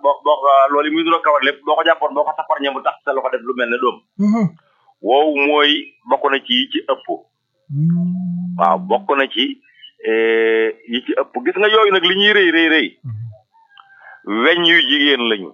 boo boo loolu yi muy duro kawar lépp boo ko jàppoon boo ko tapparñe mu tax sa loxo def lu mel ne doom woowu mooy bokk na ci yi ci ëpp waaw bokk na ci eh, yi ci ëpp gis nga yooyu nag li ñuy rëy rëy rëy weñ yu jigéen lañu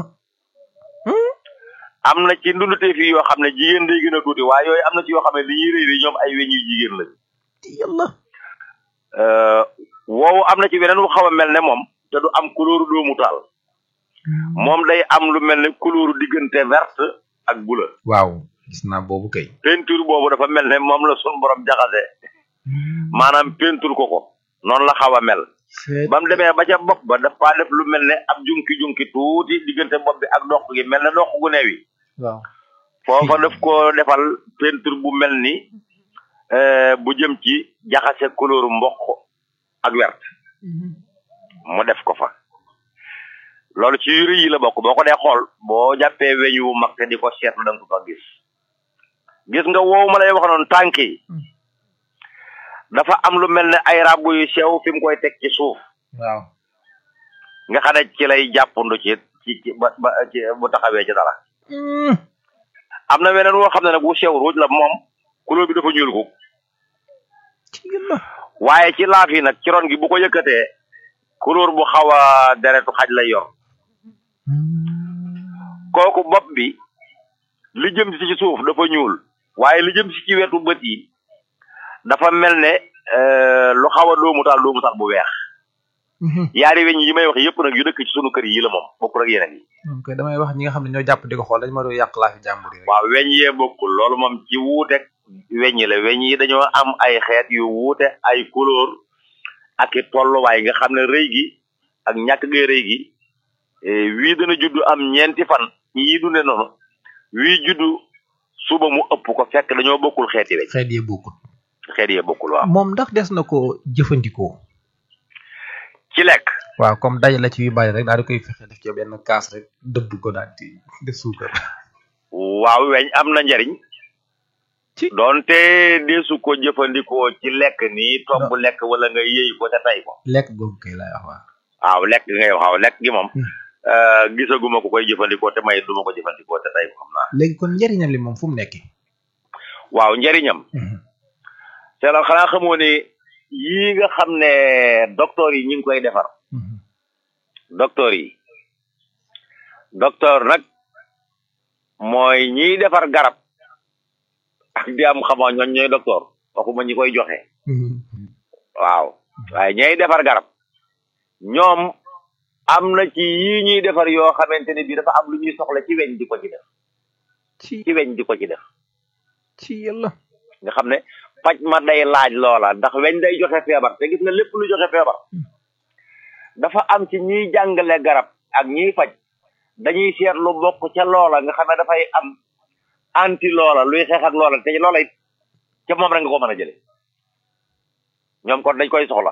am na ci ndundutee fii yoo xam ne jigéen day gën a tuuti waaye yooyu am na ci yoo xam ne li ñuy rëy rëy ñoom ay weñ yu jigéen lañu yàlla Euh, woowu am na ci weneen wu xaw a mel ne moom te du am couleur doomu taal moom day am lu mel ne couleur diggante verte ak bleu waaw gis naa boobu kay peinture boobu dafa mel ne moom la sun borom jaxase maanaam peinture ko ko noonu la xaw a mel ba mu demee ba ca bopp ba dafa def lu mel ne ab junki junki tuuti diggante bopp bi ak dox gi mel ne dox gu neew yi waaw foofa daf ko defal peinture bu mel ni euh, bu jëm ci jaxase couleur mboq ak wert mu def ko fa loolu ci yu rëy yi la bokk boo ko dee xool boo jàppee weñ wu mag te di ko seetlu da nga ko fa gis gis nga woowu ma lay wax noonu tànk yi dafa am lu mel ne ay ràbb yu sew fi mu koy teg ci suuf waaw nga xam ne ci lay jàppandu ci ci ci ba ba ci bu taxawee ci dara am na weneen woo xam ne nag wu sew ruuj la moom couleur bi dafa ñuul ko ci yàlla waaye ci laaf yi nag ci ron gi bu ko yëkkatee couleur bu xaw a deretu xaj lay yor kooku bopp bi li jëm si ci suuf dafa ñuul waaye li jëm si ci wetu bët yi dafa mel ne euh, lu xaw a doomu taal doomu taal bu weex yaari weñ yi may wax yëpp nag yu dëkk ci sunu kër yi la moom bokkul ak yeneen yi moom koy damay wax ñi nga xam ne ñoo jàpp di ko xool dañ ma doon yàq laa fi jàmbur yi rek waaw weñ yee bokkul loolu moom ci wuuteeg weñ yi la weñ yi dañoo am ay xeet yu wuute ay couleur ak i tolluwaay nga xam ne rëy gi ak ñàkk gee rëy gi eh, wii dana juddu am ñeenti fan yii dunde noonu wii juddu suba mu ëpp ko fekk dañoo bokkul xeeti weñ xeet yee bokkut xeet yee bokkul waaw moom ndax des na ko jëfandikoo ci lekk waaw comme daje la ci yu bari rek daal di koy fexe def ci benn kaas rek dëbb ko daal di def suukar waaw weñ am na njariñ ci doonte deesu ko jëfandikoo ci lekk nii tomb lekk wala nga yëy ko te tay ko lekk googu kay laay wax waaw waaw lekk gi ngay wax waaw lekk gi moom Hmm. euh, gisaguma ko koy jëfandikoo te may duma ko jëfandikoo te tay ko xam naa léegi kon njëriñam li moom fu mu nekkee waaw njariñam c'est la xanaa xamoo ne yii nga xam ne docteur yi ñu ngi koy defar docteur yi docteur nag mooy ñiy defar garab ak di am xamoo ñoon ñooy docteur waxuma ñi koy joxe waaw waaye ñay defar garab ñoom am na ci yii ñuy defar yoo xamante ne bii dafa am lu ñuy soxla ci weñ di ko ci def ci ci weñ di ko ci def ci yàlla nga xam ne faj ma day laaj loola ndax weñ day joxe feebar te gis nga lépp lu joxe feebar dafa am ci ñiy jàngale garab ak ñiy faj dañuy seet lu bokk ca loola nga xam ne dafay am anti loola luy xeex ak loola te loola it ca moom rek nga ko mën a jële ñoom kon dañ koy soxla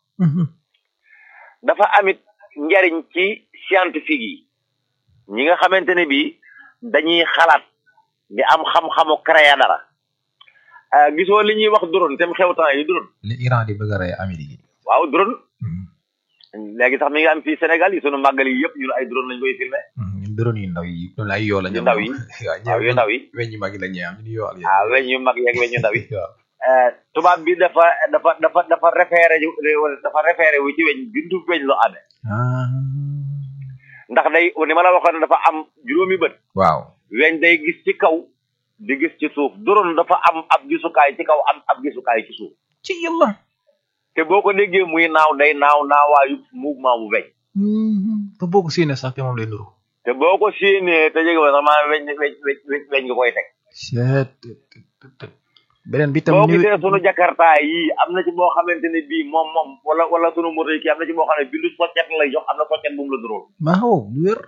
dafa amit njariñ ci scientifique yi ñi nga xamante ne bii dañuy xalaat di am xam-xamu créer dara ah, gisoo li ñuy wax drone te mu xew temps yi drone li Iran di bëgg a rey Amérique yi waaw drone léegi sax mi ngi am fii Sénégal yi sunu màggal yi yëpp ñun ay drone lañ koy filmé ñun drone yu ndaw yi ñun ay yoo la yu ndaw yi waaw yu ndaw yi weñ yu mag yi la ñuy am ñu yoo ak ah weñ yu mag yeeg weñ yu ndaw yi waaw Eh, tubaab bi dafa dafa dafa dafa référé ju- dafa référé wu ci weñ bindu weñ lu amee ah ndax day ni ma la waxoon dafa am juróomi bët waaw weñ day gis ci kaw di gis ci suuf drone dafa am ab gisukaay ci kaw am ab gisukaay ci suuf ci yàlla te boo ko déggee muy naaw day naaw naawaayu mouvement bu weñ ba boo ko séenee sax te moom lay nuru te boo ko séenee te jege ba sax maanaam weñ weñ weñ weñ weñ nga koy teg seet beneen bi tam boo ñu gisee sunu jakarta yi am na ci boo xamante ne bii moom moom wala wala sunu moto yi kii am na ci boo xam ne bindu soccet lay jox am na soccet bu mu la duróol waaw lu wér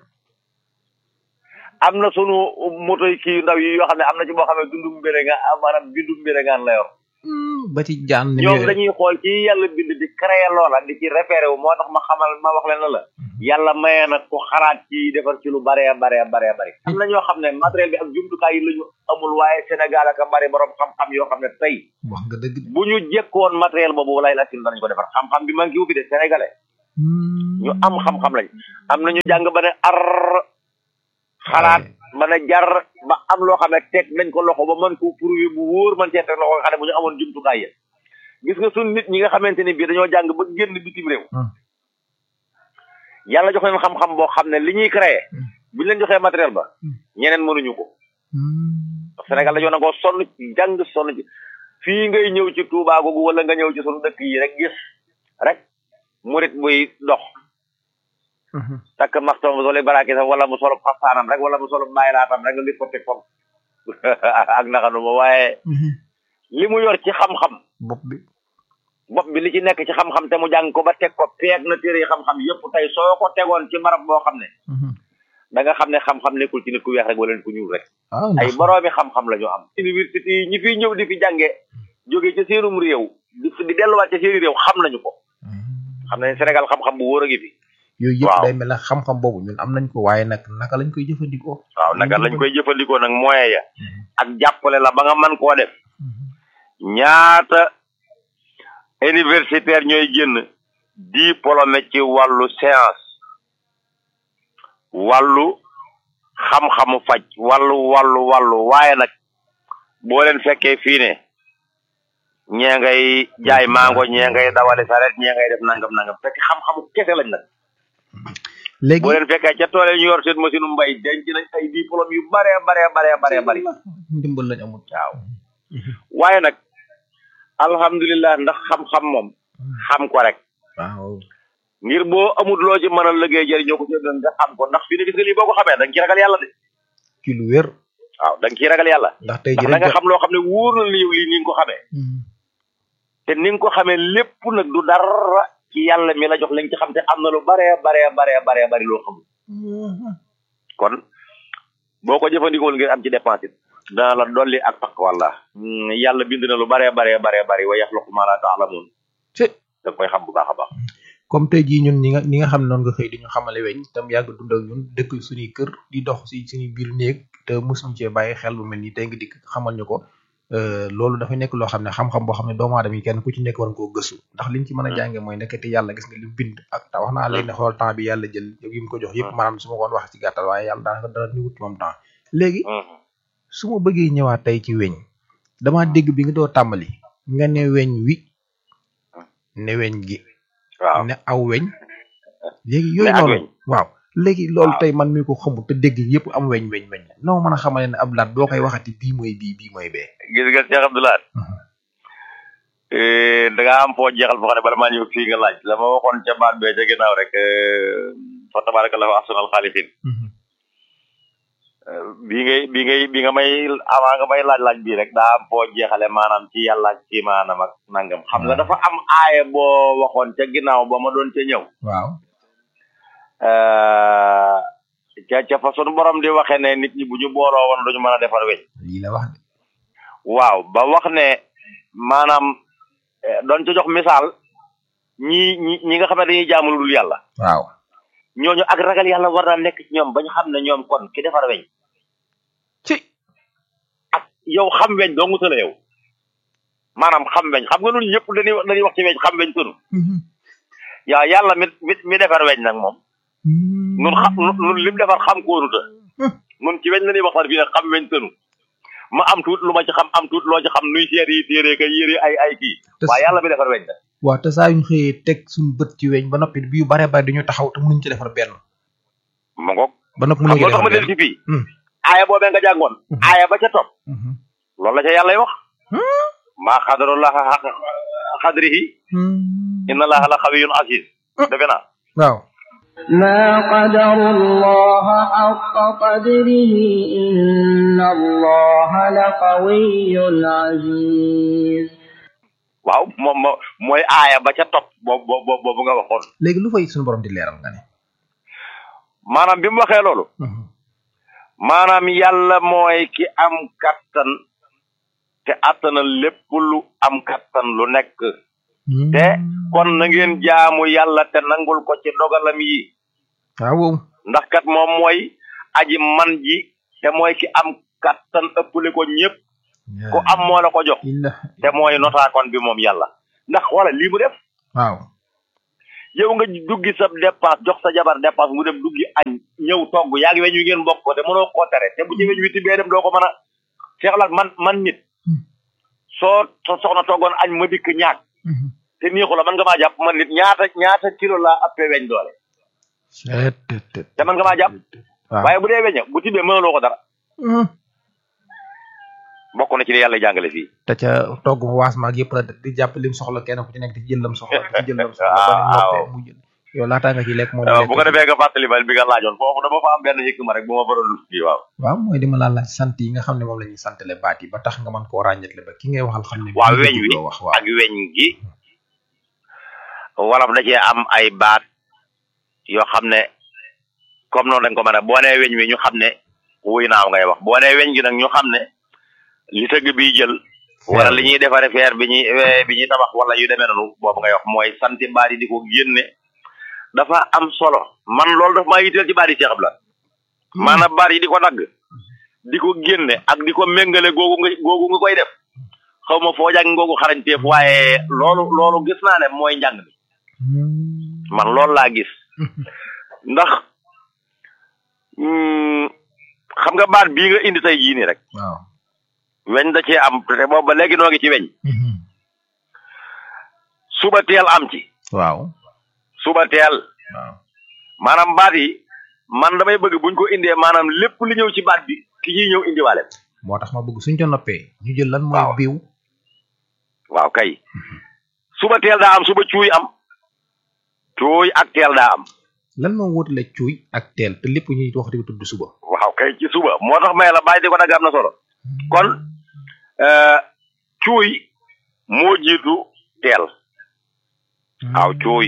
am na sunu moto yi kii ndaw yi yoo xam ne am na ci boo xam ne dundu mbére nga maanaam bindu mbére ngaan la yor ba ci jaan ni ñoom muy- dañuy xool ci yàlla bind di créer loola di ci référé wu moo tax ma xamal ma wax leen la la yàlla maye na ku xalaat ci defar ci lu bare bare bare bare am na ñoo xam ne matériel bi ak jumtukaay yi la ñu amul waaye Sénégal ak a bari borom xam-xam yoo xam ne tey wax nga dëgg bu ñu jekkoon matériel boobu lay la sil danañ ko defar xam-xam bi manqué wu fi de sénégalais ñu am xam-xam lañ am na ñu jàng ba ne ar xalaat ba ne jar ba am loo xam ne teg nañ ko loxo ba mën ko prouver bu wóor man cee teg loxo nga xam ne bu ñu amoon jumtukaay yi gis nga suñ nit ñi nga xamante ni bii dañoo jàng ba génn bitim réew yàlla jox leen xam-xam boo xam ne li ñuy créé buñ leen joxee matériel ba ñeneen mënuñu ko Sénégal dañoo nangoo sonn ci jàng sonn ci fii ngay ñëw ci Touba googu wala nga ñëw ci sunu dëkk yi rek gis rek murit buy dox takk maxtoom bu solo baraaki sax wala mu solo xastaanam rek wala mu solo bàyyilaatam rek nga gis ko teg foofu ak naxanu ma waaye li mu yor ci xam-xam bopp bi bopp bi li ci nekk ci xam-xam te mu jàng ko ba teg ko peeg na téere yi xam-xam yëpp tey soo ko tegoon ci barab boo xam ne da nga xam ne xam-xam nekkul ci nit ku weex rek wala nit ku ñuul rek ay boroomi xam-xam la ñu am université yi ñi fiy ñëw di fi jànge jóge ci seenum réew di di delluwaat ci seeni réew xam nañu ko xam nañ Sénégal xam-xam bu wóor a ngi fi yooyu yëpp day mel ne xam-xam boobu ñun am nañ ko waaye nag naka lañ koy jëfandikoo waaw naka lañ koy jëfandikoo nag moyen ya ak jàppale la ba nga mën koo def ñaata universitaire ñooy génn diplômé ci wàllu science wàllu xam-xamu faj wàllu wàllu wàllu waaye nag boo leen fekkee fii ne ñee ngay jaay mango ñee ngay dawali saret ñee ngay def nangam nangam fekk xam-xamu kese lañ nag léegi boo leen fekkee ca tool ñu yor seen machine mbay denc nañ ay diplôme yu bare bare bare bare bari ndimbal lañ amul waaw waaye nag alhamdulilah ndax xam-xam moom xam ko rek waaw ngir boo amul loo ci mën a liggéey jëriñoo ko ci doon nga xam ko ndax fii ne gis nga lii boo ko xamee da nga ci ragal yàlla de ci lu wér waaw da nga ciy ragal yàlla ndax tey ndax ji da nga rek xam loo xam ne wóor na la yow lii ni nga ko xamee te ni nga ko xamee lépp nag du dara ci yàlla mi la jox li nga ci xam te am na lu bare bare bare bare bari loo xamul kon boo ko jëfandikool ngir am ci dépense it dana la dolli ak takk walla yàlla bind na lu bare bare bare bari wa yaxluqu ma la taalamuun ci da nga koy xam bu baax a baax comme tey jii ñun ñi nga ñi nga xam ne noonu nga xëy di ñu xamale weñ tam yàgg dund ak ñun dëkk suñuy kër di dox si suñuy biir néeg te mosuñu cee bàyyi xel bu mel ni tey nga dikk xamal ñu ko euh, loolu dafay nekk loo xam ne xam-xam boo xam ne doomu aadama yi kenn ku ci nekk war nga koo gëstu ndax liñ ci mën a jànge mooy nekkati yàlla gis nga li mu bind ak ta wax naa léegi ne xool temps bi yàlla jël yi mu ko jox yëpp maanaam su ma koon wax ci gàttal waaye yàlla daanaka dara ni wut ci moom temps léegi su ma bëggee ñëwaat tey ci weñ dama dégg bi nga doo tàmbali nga ne weñ wi ne weñ gi waaw ne aw weñ léegi yooyu ak noonu weñ. waaw léegi loolu Waaw. tey man mi ko xamul te dégg yëpp am weñ weñ weñ noo mën a xamale ne ab laat boo koy waxati bii mooy bii bii mooy bee gis nga Cheikh Abdoulaye da nga am foo jeexal foo xam ne bala maa ñëw fii nga laaj la ma waxoon ca baat bee ca ginnaaw rek fa tabarakallahu ahsanal xaaliqin bi ngay bi ngay bi nga may avant nga may laaj laaj bii rek daa am foo jeexale maanaam ci yàlla ak ci maanaam ak nangam xam nga dafa am aaye boo waxoon ca ginnaaw ba ma doon ca ñëw waaw Euh, ca ca fa sunu borom di waxee ne nit ñi bu ñu booloo woon duñu mën a defar weñ lii la wax de waaw ba wax ne maanaam eh, doon ca jox misaal ñi ñi ñi nga xam ne dañuy jaamu lu dul yàlla waaw ñooñu ak ragal yàlla war naa nekk ci ñoom ba ñu xam ne ñoom kon ki defar weñ ci ak yow xam weñ doo nguta la yow maanaam xam weñ xam nga nun ñëpp dañuy wax dañuy wax ci weñ xam weñ tunu yaa yàlla mi mi mi defar weñ nag moom nun xam nun nun lim defar xam kóonuta nun ci weñ la ñuy waxtaan fii nag xam weñ tënu ma am tuut lu ma ci xam am tuut loo ci xam nuy seet yi téere ka yére ay ay kii Te waaye yàlla mi defar weñ nag waaw te saa yuñ xëyee teg suñu bët ci weñ ba noppi bi yu bare bare dañu taxaw te mënuñ ci defar benn ma ngoog ba noppi xam mënuñ ci nga tax defar ma del benn ci fii Hmm. aaya boobee nga jàngoon Mhm. aaya ba ca topp Mhm. loolu la ca yàlla wax maa xadarullaha xaq xadrihi Hmm. inna allaha la xawiyun aziz defe naa waaw ما قدر الله حق قدره إن الله لقوي عزيز waaw moom mo mooy aaya ba ca topp boobu boobu boobu nga waxoon léegi lu fay suñu borom di leeral nga ne maanaam bi mu waxee loolu maanaam yàlla mooy ki am kattan te attanal lépp lu am kattan lu nekk te kon na ngeen jaamu yàlla te nangul ko ci dogalam yi waaw wow ndax kat moom mooy aji man ji te mooy ki am kattan ëppale ko ñëpp ku am moo la ko jox illa te mooy notaakoon bi moom yàlla ndax wala lii mu def waaw yow nga duggi sa dépense jox sa jabar dépense mu dem duggi añ ñëw togg yaa ngi weñ wi ngeen bokk ko te mënoo koo tere te bu ci weñ wi tibbee dem doo ko mën a seexlaat man man nit soo sa soxna toggoon añ ma dikk ñaag te neexu la man nga maa jàpp man nit ñaata ñaata kilo laa appee weñ doole te man nga maa jàpp waaw waaye bu dee weña bu tibbee mënaloo ko dara bokk na ci li yàlla jàngale fii te ca togg fa waas maag yëpp la di jàpp lim soxla kenn ku ci nekk di jël lam soxla di jël lam soxla ba ni Waaw. noppee mu jël yow laataa nga ci lekk moom waaw bu ko defee nga fàttali ma bi nga laajoon foofu dama fa am benn yëkk ma rek bu ma faroon kii waaw waaw mooy di ma laa laaj sant yi nga xam ne moom la ñuy santale baat yi ba tax nga mën koo ràññetle ba ki ngay waxal xam ne waaw bii weñ nga wi jubloo wax waaw ak weñ gi wolof da cee am ay baat yoo xam ne comme noonu dañ ko mën a boo nee weñ wi ñu xam ne wuy naaw ngay wax boo nee weñ gi nag ñu xam ne li tëgg bi jël wala li ñuy defare feer bi ñuy eh, bi ñuy tabax wala yu demee noonu boobu ngay wax mooy santi baat yi di ko génne dafa am solo man loolu daf maa yitteel ci baat yi Cheikh la maanaam baat yi di ko dagg di ko génne ak di ko méngale googu nga googu nga koy def xaw ma foo jàng ngoogu xarañteef waaye loolu loolu gis naa ne mooy njàng mi man loolu laa gis ndax mm, xam nga baat bii nga indi tey jii nii rek waaw weñ da cee am te boobu ba léegi noo ngi ci weñ suba teel am ci waaw suba teel waaw maanaam baat yi man damay bëgg buñ ko indee maanaam lépp li ñëw ci baat bi ki ñuy ñëw indiwaale moo tax ma bëgg suñ ca noppee ñu jël lan mooy Waaw. biiw waaw kay suba teel daa am suba cuuy am cuuy ak teel daa am lan moo wutale cuuy ak teel te lépp ñuy wax di ko tudd suba waaw kay ci suba moo tax may la bàyyi di ko dagg am na solo kon euh, cuuy moo jiitu teel waaw cuuy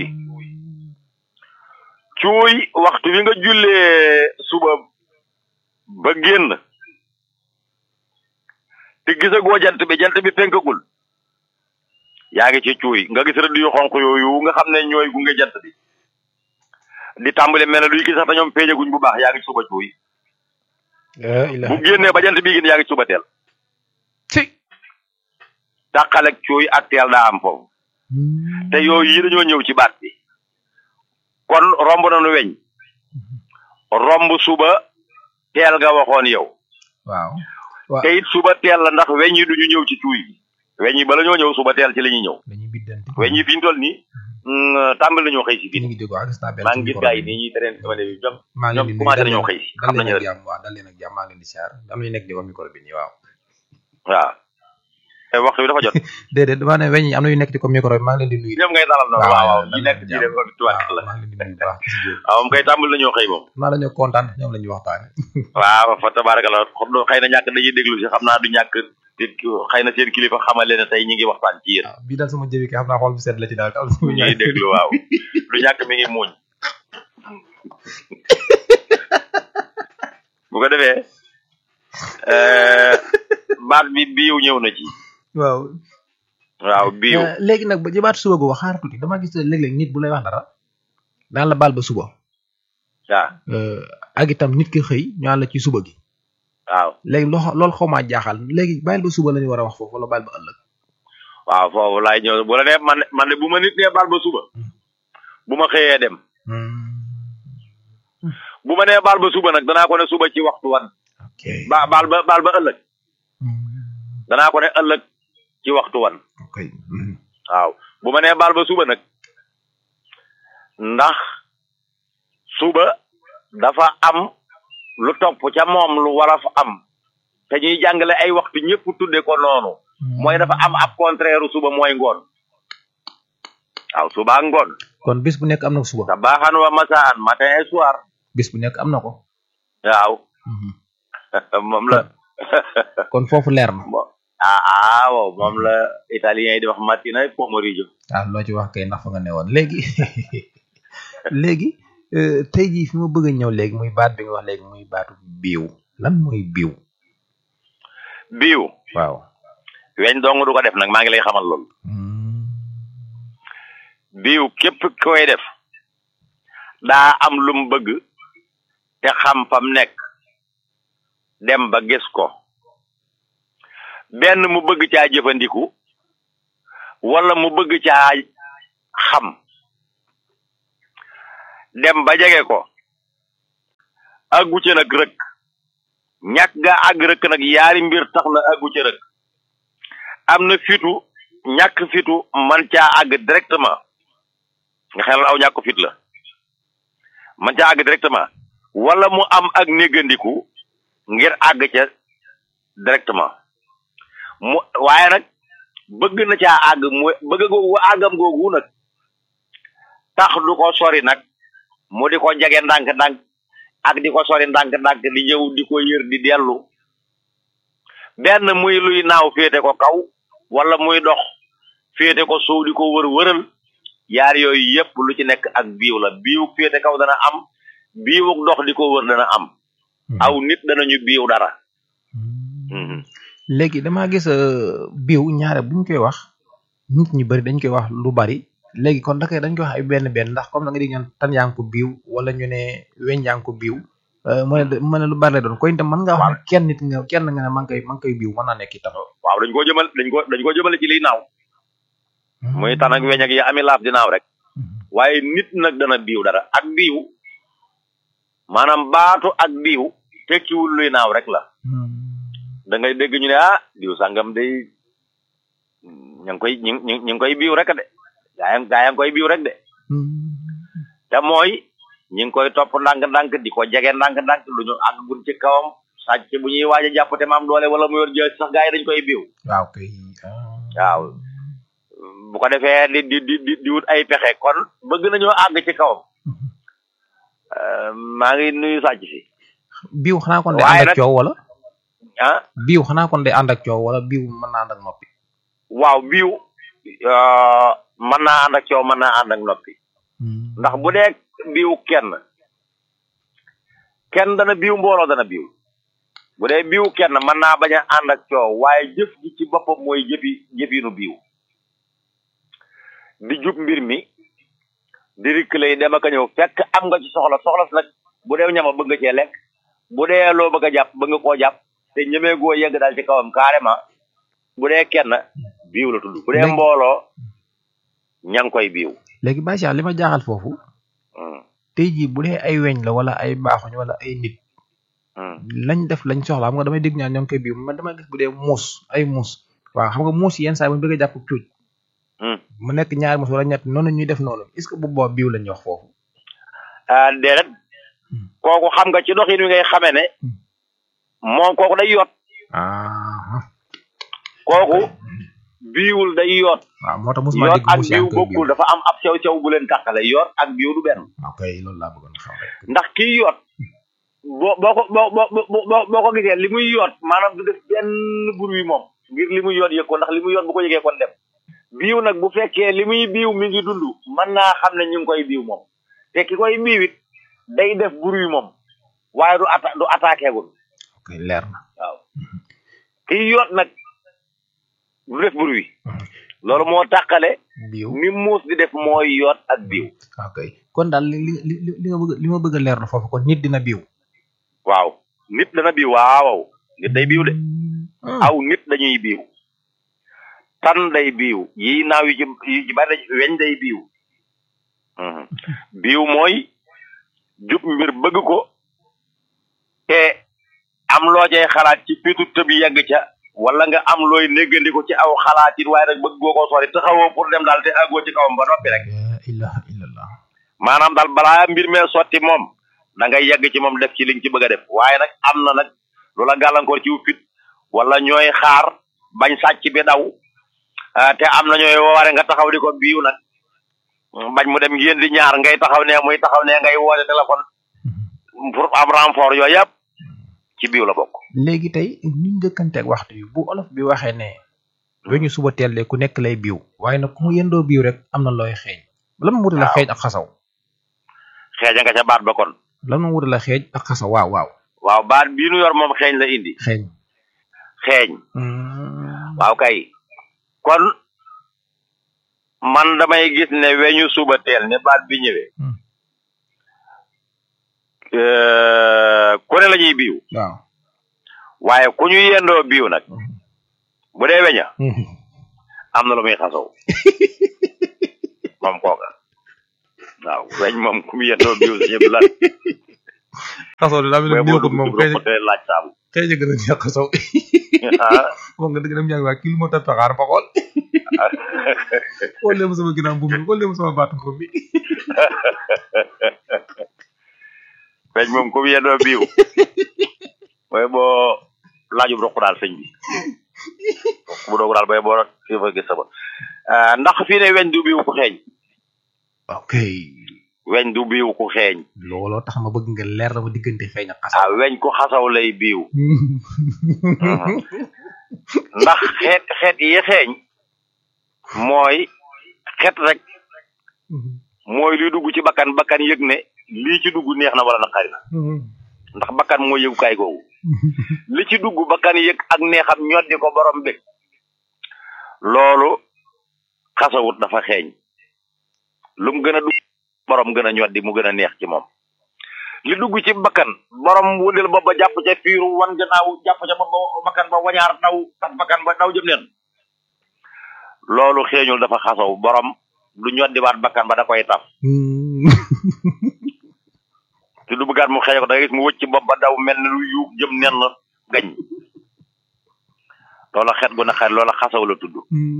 cuuy waxtu wi nga jullee suba ba génn te gisagoo jant bi jant bi fenkagul yaa ngi ci cuuy nga gis rëdd yu xonq yooyu nga xam ne ñooy gunge jant bi di tàmbali mel ne luy gis sax te ñoom feeñaguñ bu baax yaa ngi ci suba cuuy bu génnee ba jant bi génn yaa ngi ci suba teel ci tàqalek cuuy ak teel daa am foofu te yooyu yi dañoo ñëw ci baat bi kon romb nañu weñ romb suba teel nga waxoon yow waaw waaw te it suba teel la ndax weñ yi duñu ñëw ci cuuy bi weñ yi bala ñoo ñëw suba teel ci la ñuy ñëw dañuy biddanti weñ yi fi ñu toll nii mm, tàmbali nañoo xëy si ñu fii ngi jóg waaw gis naa benn maa ci ngi gis micro gars yi bi. nii ñuy tereen sama bi ñoom maa ngi leen di ñoom nuyu commencé dal nañoo leen- xëy si dal xam leen nañu ak jàmm waaw dal leen ak jàmm maa ngi leen di siyaar am nañu nekk di ko micro bi nii waaw waaw te waxtu bi dafa jot déedéet damaa ne weñ yi am na yu nekk di ko micro bi maa ngi leen di nuyu ñoom ngay dalal noonu waaw waaw dal ñi leen nekk ak ci jàmm. def ko tuwaat waaw la maa ngi leen di nuyu bu baax ci si waaw moom kay tàmbali nañoo xëy moom maa dañoo kontaan ñoom la ñuy waxtaane waaw fa tabaarakalla xam na xëy na ñàkk dañuy déglu si xam naa du ñàkk te xëy na seen kilifa xamal leen ne tey ñi ngi waxtaan ci yéen waaw bii daal sama jëbi kay xam naa xool bu sedd la ci daal te am ñu ngi déglu waaw du ñàkk mi ngi muuñ bu ko defee euh, baat bi biiw ñëw na ci waaw waaw biiw Euh, léegi nag ba jëbaat suba gu wax xaar tuuti damaa gis ne léeg-léeg nit bu lay wax dara daan la baal ba suba waaw Euh, ak itam nit ki xëy ñu àll la ci suba gi waaw léegi loo loolu xaw maa jaaxal léegi bàyyil ba suba la ñu war a wax foofu wala bàyyil ba ëllëg waaw foofu laay ñëw bu la nee man man de bu ma nit nee baal ba suba bu ma xëyee dem bu ma nee baal ba suba nag danaa ko ne suba ci waxtu wan ok ba baal ba baal ba ëllëg danaa ko ne ëllëg ci waxtu wan ok Mhm. waaw bu ma nee baal ba suba nag ndax suba dafa am lu topp ca moom lu war a fa am te ñuy jàngale ay waxtu ñëpp tudde ko noonu mooy dafa am ab contraire suba mooy ngoon waaw suba ak ngoon kon bis bu nekk am na ko suba sabaaxan wa masaan matin et soir bis bu nekk am na ko waaw Mhm. moom la kon foofu leer na bon ah ah waaw moom la italien yi di wax matina e pomeriggio waaw loo ci wax kay ndax fa nga ne woon léegi léegi euh, tey jii fi ma bëgg a ñëw léegi muy baat bi nga wax léegi muy baatu biiw lan mooy biiw biiw waaw weñ dong du ko def nag maa ngi lay xamal loolu biiw képp koy def daa am lu mu bëgg te xam fam nekk dem ba gis ko benn mu bëgg caa jëfandiku wala mu bëgg caa xam dem ba jege ko àggu ca nag rëkk ñàkk ga àgg rëkk nag yaari mbir tax na àggu ca rëkk am na fitu ñàkk fitu man caa àgg directement nga xam ne aw ñàkk fit la man caa àgg directement wala mu am ak néggandiku ngir àgg ca directement mu waaye nag bëgg na caa àgg mu bëgg googu àggam googu nag tax du ko sori nag mu di ko jege ndànk-ndànk ak di ko sori ndànk-ndànk di ñëw di ko yër di dellu benn muy luy naaw féete ko kaw wala muy dox féete ko suuf di ko wër wëral yaar yooyu yépp lu ci nekk ak biiw la biiw féete kaw dana am biiwuk dox di ko wër dana am aw nit danañu biiw dara léegi damaa gis biiw ñaare buñ koy wax nit ñu bari dañ koy wax lu bari léegi kon da koy dañ koy wax ay benn benn ndax comme da nga di ñaan tan yaa ngi ko biiw wala ñu ne weñ yaa ngi ko biiw mu ne mu ne lu bari la doon koy itam mën nga wax ne kenn nit nga kenn nga ne man koy man koy biiw mën naa nekk itam waaw dañ ko jëmal dañ ko dañ ko jëmale ci liy naaw muy tan ak weñ ak yi ami laaf di naaw rek waaye nit nag dana biiw dara ak biiw maanaam baatu ak biiw tekkiwul luy naaw rek la da ngay dégg ñu ne ah biiw sàngam day ña ngi koy ñu ñu ñu ngi koy biiw rek de gaa gaa yaa ngi koy biiw rek de te mooy ñi ngi koy topp ndànk-ndànk di ko jege ndànk-ndànk lu ñu àggun ci kawam sàcc bu ñuy waaj a jàpp te maam doole wala mu yor jël sax gaa yi dañ koy biiw waaw kay waaw bu ko defee di di di di wut ay pexe kon bëgg nañoo àgg ci kawam maa ngi nuyu sàcc si biiw xanaa kon day ànd ak coow wala ah biiw xanaa kon day ànd ak coow wala biiw mën naa ànd ak noppi waaw biiw mën naa ànd ak coow mën naa ànd ak noppi ndax bu dee biiw kenn kenn dana biiw mbooloo dana biiw bu dee biiw kenn mën naa bañ a ànd ak coow waaye jëf ji ci boppam mooy jëfi jëfinu biiw di jub mbir mi di rikkale yi dem ak a ñëw fekk am nga ci soxla soxla si nag bu dee ñama bëgg nga cee lekk bu dee loo bëgg a jàpp bëgg nga koo jàpp te ñemee goo yegg daal ci kawam carrément bu dee kenn biiw la tudd bu dee mbooloo ña ngi koy biiw léegi Baye Cheikh li ma jaaxal foofu tey jii bu dee ay weñ la wala ay baaxuñ wala ay nit lañ def lañ soxla xam nga damay dégg ñaan ñoo ngi koy biiw man dama gis bu dee muus ay muus waaw xam nga muus yenn saa yi bu ñu bëgg a jàpp cuuj mu nekk ñaari muus wala ñett noonu ñuy def noonu est ce que bu boobu biiw lañ wax foofu ah déedéet kooku xam nga ci doxin wi ngay xamee ne moom kooku day yoot ah kooku biiwul day yoot waaw moo tax mosuma yoot dégg ak muus yaa biiw ngi koy biiw bokkul dafa am ab sew sew bu leen tàqale yoot ak biiw du benn ok loolu laa bëggoon xam rek ndax kii yoot boo boo ko boo boo boo boo ko gisee li muy yoot maanaam du def benn bruit moom ngir li muy yoot yëg ko ndax li muy yoot bu ko yëgee kon dem biiw nag bu fekkee li muy biiw mi ngi dund mën naa xam ne ñu ngi koy biiw moom te ki koy biiw it day def bruit moom waaye du atta du attaqué gul ok leer na waaw kii yoot nag du def bruit loolu moo tàqale biiw ni muus di def mooy yoot ak biiw ok kon daal li li li li nga bëgg li ma bëgg a leer na foofu kon nit dina biiw waaw nit dana biiw waaw nit day biiw de aw nit dañuy biiw tan day biiw yi naaw yi ci yi ci bari weñ day biiw Mhm. biiw mooy jub mbir bëgg ko te am loo cay xalaat ci pitu tëb yegg ca wala nga am looy néggandi ko ci aw xalaat it waaye nag bëgg goo ko sori taxawoo pour dem daal te àggoo ci kawam ba noppi rek la ilaha illallah maanaam daal balaa mbir mee sotti moom da ngay yegg ci moom def ci liñ ci bëgg a def waaye nag am na nag lu la gàllankoor ci fit wala ñooy xaar bañ sàcc bi daw ah, te am na ñooy wooware nga taxaw di ko biiw nag bañ mu dem ngeen di ñaar ngay taxaw ne muy taxaw ne ngay woote téléphone pour am renfort yooyu yëpp ci biiw la bokk léegi tey ñu njëkkanteeg waxtu yi bu olof bi waxee ne weñu suba teel de ku nekk lay biiw waaye nag ku mu yendoo biiw rek am na looy xeeñ lan mu wuti la Waaw. xeeñ ak xasaw xeeja nga ca baat ba kon lan mu wuti la xeeñ ak xasaw waaw waaw waaw baat bii nu yor moom xeeñ la indi xeeñ xeeñ waaw kay kon man damay gis ne weñu suba teel ne baat bi ñëwee Hmm. euh, ku ne la ñuy biiw waaw waaye ku ñu yendoo biiw nag bu dee weña am na lu muy xasaw moom kooka waaw weñ moom ku mu yendoo biiw sa ñëpp lan xasaw de daa mel booy ni boo neexut dugg moom ci xëy roq te laaj saabu xëy na gën a neex xasaw ah moom nga dëgg dem yaa ngi waa kii lu moo tax taxaar ba xool xool leen ma sama ginnaaw mbuum mi xool leen ma sama baatu mbuum mi weñ moom ku mu yendoo biiw booy boo laajub roq daal sëñ bi bu doogu daal booy boo kii fa gis sama ndax fii ne weñ du biiw ku xeeñ ok weñ du biiw ku xeeñ looloo tax ma bëgg nga leer la ma diggante xeeñ ak xasaw ah weñ ku xasaw lay biiw ndax xeet xeet yi xeeñ mooy xeet rek mooy luy dugg ci bakkan bakkan yëg ne lii ci dugg neex na wala naqari na ndax bakkan mooy yëgukaay googu li ci dugg bakkan yëg ak neexam ñoddi ko borom bi loolu xasawut dafa xeeñ lu mu gën a dugg borom gën a ñoddi mu gën a neex ci moom li dugg ci bakkan borom wëndeel bopp ba jàpp ca fiiru wan gannaaw jàpp ca bopp ba bakkan ba wañaar daw tas bakkan ba daw jëm leen loolu xeeñul dafa xasaw borom du ñoddiwaat bakkan ba da koy taf te du bëggaat mu xeeñ ko da ngay gis mu wëcc bopp ba daw mel ni lu yuug jëm nen gañ loola xet gu naqari loola xasaw la tudd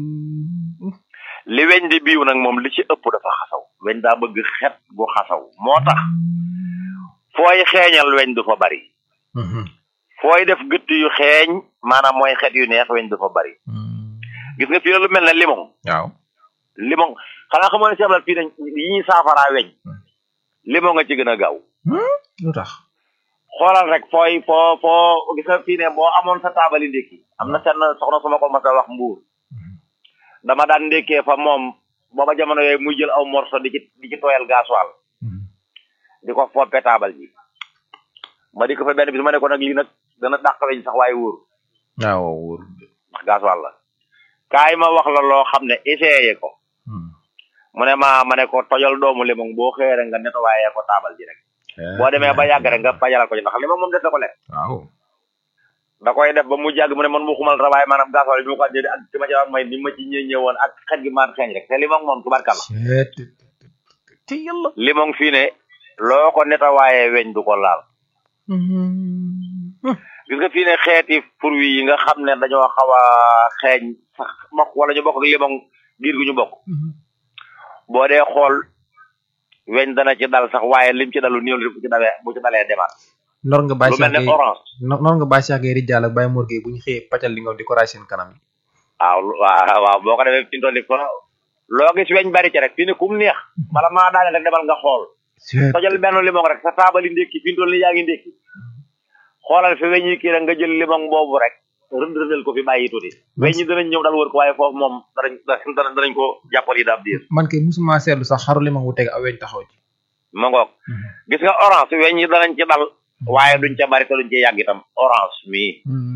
li weñ di biiw nag moom li ci ëpp dafa xasaw weñ daa bëgg xet gu xasaw moo tax fooy xeeñal weñ du fa bari fooy def gëtt yu xeeñ maanaam mooy xet yu neex weñ du fa bari gis nga fii la lu mel ne limon waaw limon xanaa xamoo ne seetlal fii ne yi ñuy saafaraa weñ limon nga ci gën a gaaw lu tax xoolal rek fooy foo foo gis nga fii ne boo amoon sa taabali ndékki am na seen soxna su ma ko mas a wax mbuur dama daan ndékkee fa moom booba jamono yooyu muy jël aw morso di ci di ci tooyal gasoil di ko foppe taabal ji ma di ko fa benn bis ma ne ko nag lii nag dana dàq weñ sax waaye wóor waaw wóor ndax gasoil la kaay ma wax la loo xam ne essayé ko mu ne ma ma ne ko tojal doomu limon boo xëyee rek nga nettoyé ko taabal ji rek boo demee ba yàgg rek nga pajalal ko ci ndax limon moom des na ko lekk waaw da koy def ba mu jàgg mu ne man mu xumal ra waaye maanaam gasoil bi mu ko andee ak ci ma ci wax may ni ma ci ñë ñëwoon ak xet gi maan xeeñ rek te limon moom tubarkalla ci yàlla limon fii ne loo ko nettoyé weñ du ko laal gis nga fii ne xeeti fruits yi nga xam ne dañoo xaw a xeeñ sax bokk wala ñu bokk ak limon giir gu ñu bokk boo dee xool weñ dana ci dal sax waaye lim ci dalu néew bu ci dalee bu ci dalee demaat nor nga bàyyi lu mel ne orange nor nga bàyyi Cheikh Gueye Rijaal ak Baye Mor Gueye bu ñu xëyee pàccal li nga di ko raay seen kanam yi waaw waaw waaw boo ko defee fi mu toll nii ko loo gis weñ bari ci rek fii ne kum neex bala maa daane rek demal nga xool tojal benn limon rek sa taabali ndékki fi mu toll nii yaa ngi ndékki xoolal fi weñ yi kii rek nga jël limon boobu rek rënd rëndal ko fi bàyyi tuuti weñ ñi danañ ñëw dal wër ko waaye foofu moom danañ danañ danañ ko jàppal yi daab diir man kay musuma seetlu sax xaru limon wu teg aw weñ taxaw ci ma ngoog gis nga orange weñ yi danañ ci dal waaye duñ ca bari te duñ ci yàgg itam orange mii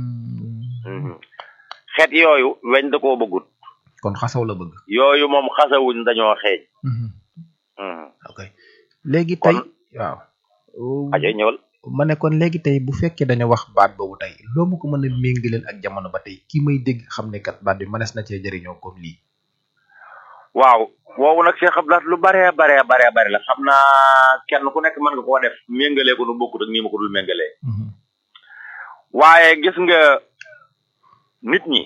xeet yooyu weñ da koo bëggut kon xasaw la bëgg yooyu moom xasawuñ dañoo xeeñ ok léegi tey waaw ajo ñëwal ma ne kon léegi tey bu fekkee dañu wax baat boobu tey loo ma ko mën a méngaleel ak jamono ba tey kii may dégg xam ne kat baat bi mënees na cee jëriñoo comme lii waaw woowu nag Cheikh Abdoulaye lu baree baree baree bari la xam naa kenn ku nekk mën nga koo def méngalee ko nu bokkut ak nii ma ko dul méngalee waaye gis nga nit ñi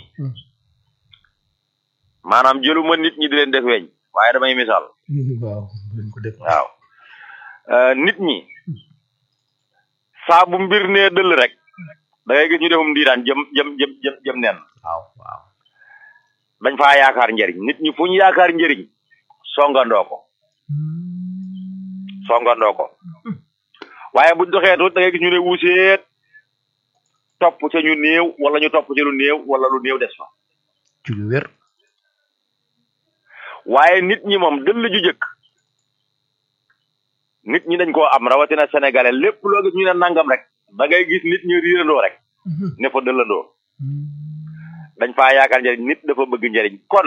maanaam jëluma nit ñi di leen def weñ waaye damay misaal waaw dañ ko def waaw nit ñi saa bu mbir nee dëll rek da ngay gis ñu defum ndiiraan jëm jëm jëm jëm jëm nen waaw waaw dañ faa yaakaar njëriñ nit ñi fu ñu yaakaar njëriñ songandoo ko songandoo ko waaye buñ doxee tuut da ngay gis ñu ne wuuseet topp ca ñu néew wala ñu topp ca lu néew wala lu néew des fa ci lu wér waaye nit ñi moom dëll ju jëkk nit ñi dañ koo am rawatina sénégalais lépp loo gis ñu ne nangam rek da ngay gis nit ñi riirandoo rek ne fa dëllandoo dañ faa yaakaar njëriñ nit dafa bëgg njëriñ kon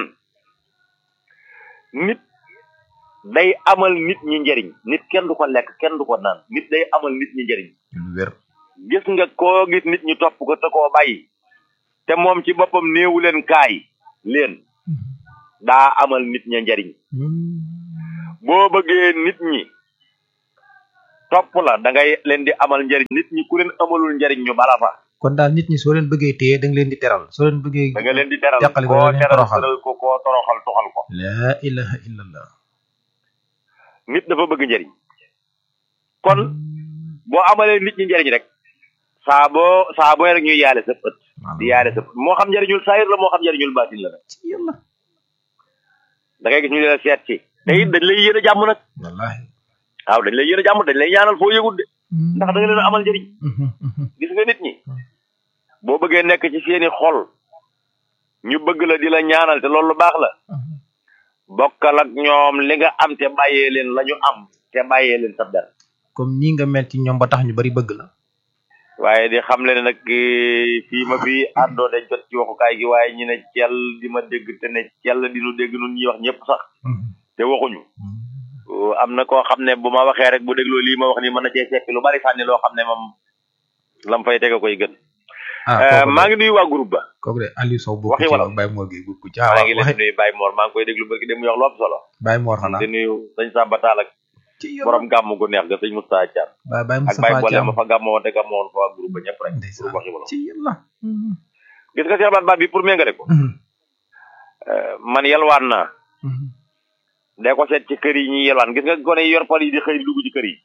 nit day amal nit ñi njëriñ nit kenn du ko lekk kenn du ko naan nit day amal nit ñi njëriñ ci lu wér gis nga koo gis nit ñi topp ko te koo bàyyi te moom ci boppam néewu leen kaay leen daa amal nit ña njëriñ boo bëggee nit ñi topp la da ngay leen di amal njariñ nit ñi ku leen amalul njariñ ñu bala fa kon daal nit ñi soo leen bëggee téye da nga leen di teral soo leen bëggee da nga leen di teral jàqale ko koo da nga leen teral toroxal. teral ko koo toroxal toxal ko laa ilaha illallah nit dafa bëgg njariñ kon boo amalee nit ñi njariñ rek saa boo saa boo rek ñuy yaale sa ët di yaale sa ët moo xam njariñul saayir la moo xam njariñul baatin la nag ci yàlla da ngay gis ñu leen seet ci te it dañ lay yéene jàmm nag wallahi waaw dañ lay yéene jàmm dañ lay ñaanal foo yëgul de ndax da nga leen amal njariñ gis nga nit ñi boo bëggee nekk ci seeni xol ñu bëgg la di la ñaanal te loolu lu baax la bokkal ak ñoom li nga am te bàyyee leen la ñu am te bàyyee leen sab der comme nii nga mel ci ñoom ba tax ñu bari bëgg la waaye di xam le ne nag eh, fii ma fi àndoo dañ jot ci waxukaay gi waaye ñu ne cell di ma dégg te ne cell di nu dégg nun ñuy wax ñëpp sax te waxuñu Uh, am na koo xam ne bu ma waxee rek bu dégloo lii ma wax ni mën na cee seppi lu bari sànni loo xam ne moom lam fay tege koy gën ah Eh, kooku maa ngi nuyu waa groupe ba kooku de Aliou Sow bokk waxi ci wolof. Baye Mor gi bokk ci maa ah ngi leen waxi di nuyu Baye Mor maa ngi koy déglu barki dem mu wax lu am solo Baye Mor xanaa di nuyu sëñ Samba Tall ak ci yàlla borom gàmm gu neex ga sëñ Moustapha Thiam Baye Baye ak Baye Moustapha Boole Thiam ma fa gàmmoo woon te gàmmoo woon fa waa groupe ba ñëpp rek ndeysaan pour waxi wolof ci yàlla gis nga Cheikh Abdou bi pour méngale ko eh, man yalwaan naa day ko seet ci kër yi ñuy yelwaan gis nga gone yi yor pal yi di xëy dugg ci kër yi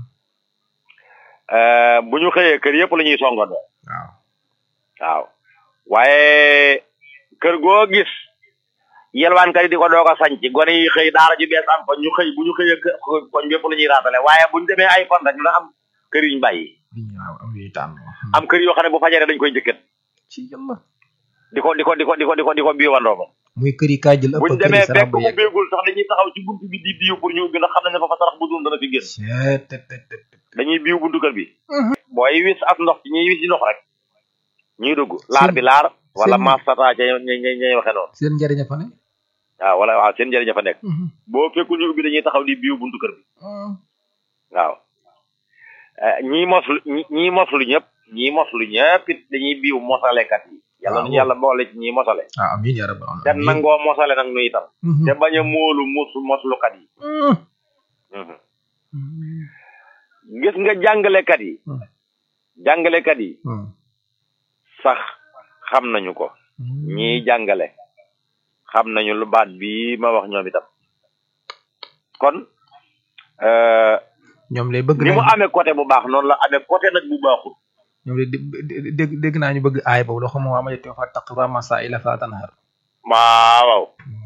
Eh, bu ñu xëyee kër yëpp la ñuy songandoo waaw waaw waaye kër goo gis yelwaankat yi di ko doog a sañc gone yi xëy daara ju bees am fa ñu xëy bu ñu xëyee kë- koñ bépp la ñuy raatale waaye bu ñu demee ay fan rek dina am kër yu ñu bàyyi waaw am yuy tànn am kër yoo xam ne bu fajaree dañ koy njëkkat ci yàlla di ko di ko di ko di ko di ko di ko biiwandoo ko muy kër yi kaay jël ëpp buñ kër yi demee sarax fekk ba mu yegg béegul sax dañuy taxaw ci buntu bi di biiw pour ñu ubbi ndax xam nañ ne fa fa sarax bu dul dana fi génn Seet, tet, tet, tet, tet. dañuy biiw buntu kër bi booy wis as ndox ci ñuy wis ci ndox rek ñuy dugg laar bi laar wala seen- maas tata ca ñay ñay ñay waxe noonu seen njëriñ a fa ne waaw wala waaw seen njëriñ fa nekk boo fekkul ñu ubbi dañuy taxaw di biiw buntu kër bi waaw Eh, ñii moslu ñi ñii moslu ñëpp ñii moslu ñëpp it dañuy biiw mosalekat yi yàlla Waaw. nañu yàlla boole ci ñii mosale ah amiin yaa rabbal te aalamiin nangoo mosale nag nu itam Mhm. te bañ a móolu mos moslukat yi Mhm. Mhm. gis nga jàngalekat yi Mhm. jàngalekat yi Mhm. sax xam nañu ko ñii jàngale xam nañu lu baat bii ma wax ñoom itam kon euh, ñoom lay bëgg ni mu nañ amee côté bu baax noonu la amee côté nag bu baaxul ñoom lay dé- dégg dégg naa ñu bëgg aay boobu loo xam moo amati fa taqra masaila fa tanhar waaw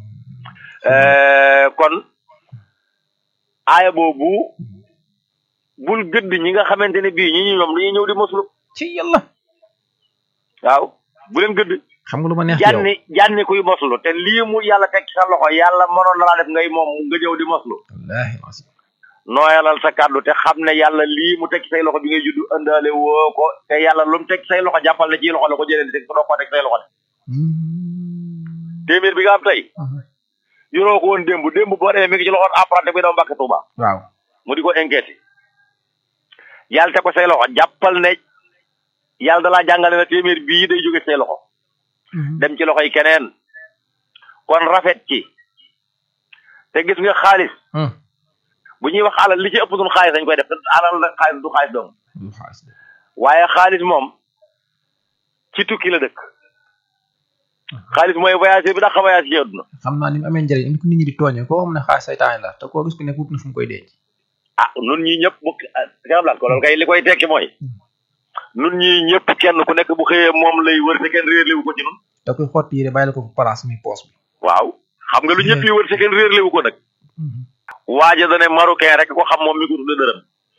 Euh, kon aaya boobu bul gëdd ñi nga xamante ne bii ñi ñu ñoom dañuy ñëw di moslu ci yàlla waaw bu leen gëdd xam nga lu ma neex ci yow jànni jànni kuy moslu te lii mu yàlla teg ci sa loxo yàlla mënoon na laa def ngay moom nga ñëw di moslu wallaahi asim nooyalal sa kàddu te xam ne yàlla lii mu teg ci say loxo bi ngay juddu ëndaale woo ko te yàlla lu mu teg ci say loxo jàppal ne ci loxo la ko jëlee di teg doo ko teg say loxo de téeméer bi nga am tey yoroo ko woon démb démb boo demee mi ngi ci loxoon apprenti bi daw Mbàkke Tuuba waaw mu di ko enquête yàlla teg ko say loxo jàppal ne yàlla dalaa jàngale na téeméer bii day jóge say loxo dem ci loxo yi keneen kon rafet ci te gis nga xaalis bu ñuy wax alal li ci ëpp suñu xaalis dañ koy def te alal nag xaalis du xaalis doom lu xaas de waaye xaalis moom ci tukki la dëkk xaalis mooy voyageur bi dax voyage ci àdduna xam naa ni mu amee njëriñ am ko nit ñi di tooñee koo xam ne xaas saytaane la te koo gis ku nekk wut na fu mu koy denc ah nun ñii ñëpp bu xamlaat ko loolu kay li koy tekki mooy nun ñii ñëpp kenn ku nekk bu xëyee moom lay wër te kenn réerlewu ko ci nun da koy xotti yére bàyyi la ko fu place muy poos bi waaw xam nga lu ñëpp yi wër te kenn réerlewu ko nag waaja dane marocain rek ko xam moom mi ko tudde dërëm